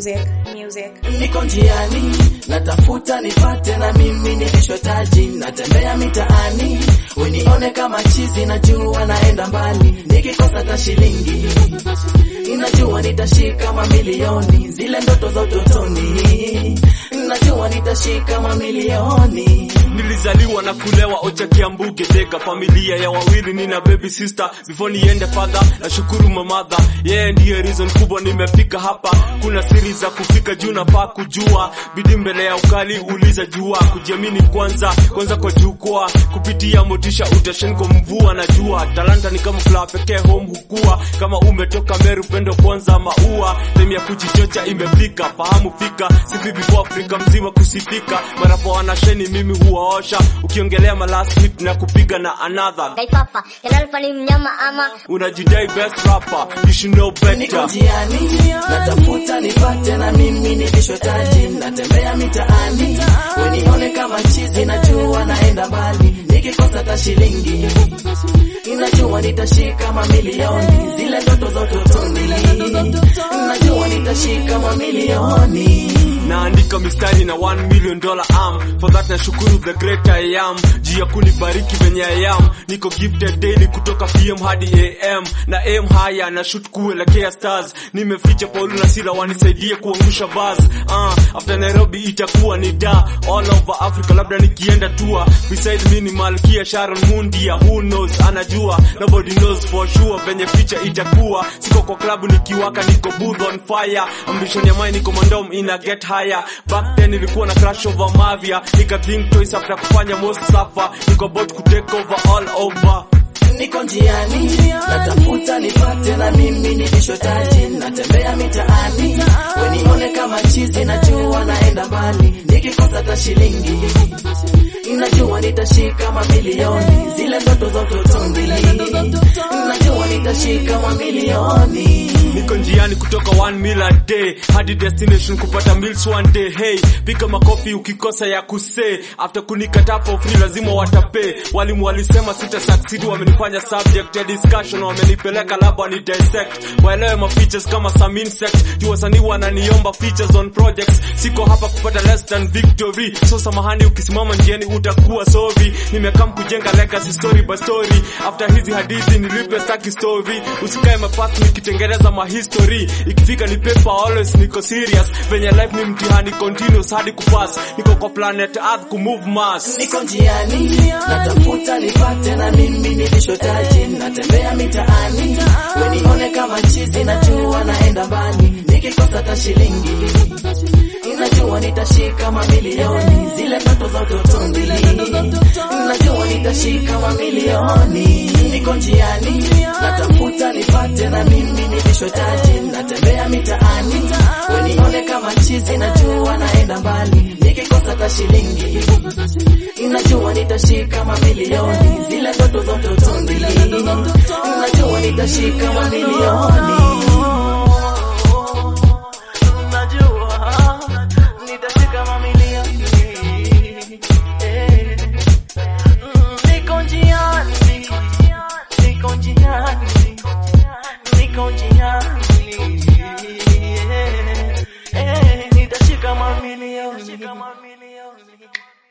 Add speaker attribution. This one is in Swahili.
Speaker 1: music, music.
Speaker 2: niko njiani natafuta nipate na mimi nilishotaji natembea mitaani wenione kama chizi najua naenda mbali nikikosa ta shilingi inajua nitashika mamilioni zile ndoto za utotoni najua nitashika mamilioni
Speaker 3: nilizaliwa na kulewa ocha kiambuge tega familia ya wawili nina baby sister before niende fadha na shukuru mamadha yeye yeah, ndiye reason kubwa nimefika hapa kuna siri za kufika juu nafaa kujua bidi mbele ya ukali uliza jua kujiamini kwanza kwanza kwa jukwaa kupitia motisha utashen kwa mvua na jua talanta ni kama flower pekee home hukua kama umetoka meru pendo kwanza maua time ya kujichocha imefika fahamu fika sipi before afrika mzima kusifika marapo wanasheni mimi huwaosha ukiongelea malast hit na kupiga na another
Speaker 4: Kaipapa, Kenalfa ni mnyama ama
Speaker 3: unajidai best rapper you should know
Speaker 2: niko
Speaker 3: better
Speaker 2: njiani natafuta nipate na mimi nilishotaji natembea mitaani wenione kama chizi najua naenda mbali nikikosa ta shilingi inajua nitashika mamilioni zile ndoto za utotoni najua nitashika mamilioni
Speaker 3: naandika mistari na 1 million dollar am for that nashukuru the great I am juu ya kunibariki venye I am niko gifted daily kutoka pm hadi am na am haya na shoot kuelekea stars nimeficha paulu na sila wanisaidie kuangusha bars uh, after nairobi itakuwa ni da all over africa labda nikienda tua beside me ni malkia sharon mundia who knows anajua nobody knows for sure venye picha itakuwa siko kwa klabu nikiwaka niko booth on fire ambition ya mine niko mandom ina get higher back then ilikuwa na crash over mavia nika think twice after kufanya most suffer niko about ku take over all over
Speaker 2: niko njiani natafuta nipate na mimi nilishotaji natembea mitaani wenione kama chizi najua naenda mbali nikikosa ta shilingi inajua nitashika mamilioni zile ndoto za utotoni najua nitashika mamilioni
Speaker 3: niko njiani kutoka 1 meal a day hadi destination kupata meals one day hey pika makofi ukikosa ya kuse after kunikataa for free lazima watape walimu walisema sita succeed wamenifanya subject ya discussion wamenipeleka lab wani dissect waelewe ma features kama some insect juu wasanii wananiomba features on projects siko hapa kupata less than victory so samahani ukisimama njiani utakuwa sovi nimekam kujenga legacy story by story after hizi hadithi nilipe staki story usikae mapast nikitengeneza mahistory ikifika ni paper always niko serious venye life ni mtihani continuous hadi kupass niko kwa planet earth kumove mass
Speaker 2: niko njiani natafuta nipate na mimi nilishotaji natembea mitaani wenione kama chizi najua naenda mbali nikikosa ta shilingi inajua nitashika mamilioni zile ndoto za utotoni najua nitashika mamilioni niko njiani natafuta nipate na mimi nilishotaji natembea mitaani wenione kama chizi najua naenda mbali nikikosa ta shilingi inajua nitashika mamilioni zile ndoto za utotoni najua nitashika mamilioni najua nitashika mamilioni Eh. Mm, niko njiani niko njiani niko njiani Eh, eh, nitashika mamilioni